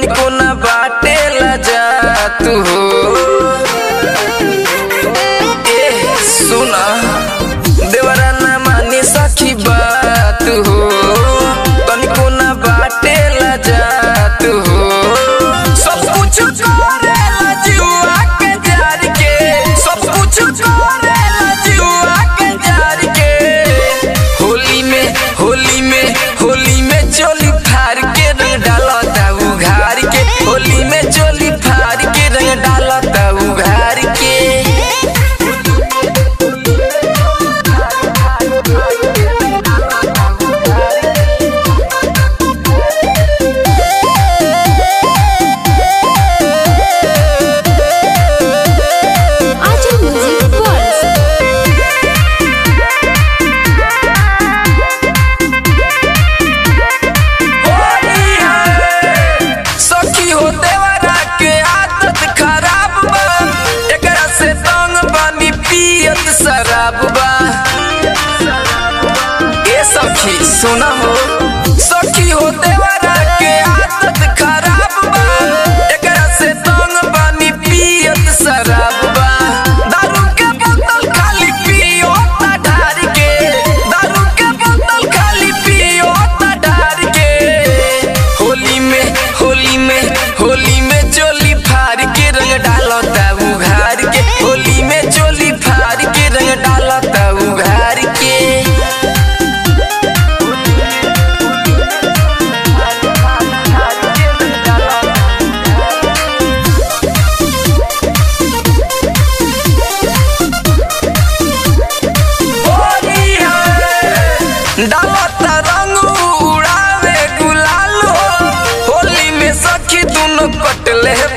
तनिको ना बाटे जा तू हो ए सुना देवरा ना मानी सखी बात हो तनिको ना बाटे जा तू हो सब कुछ करेला जुआ के जार के सब कुछ करेला जुआ के जार के होली में होली में होली में चोली फार के रंग डालता उघार के होली में चोली फार के रंग डालता उघार के Ajam Music World. सखी हो देवरा के आदत खराब बा एकरा से तंग बानी पियत शराब बा ए सखी सुना हो सखी हो देवरा के आदत खराब बा एकरा से तंग बानी पियत शराब बा दारू के बोतल खाली पियो ता ढार के दारू के बोतल खाली पियो ता ढार के होली में होली में होली में चोली फार के रंग डालता उघार के होली में चोली फार के रंग डालता उघार के डालता रंग उड़ावे गुलाल हो होली में सखी दोनों कटले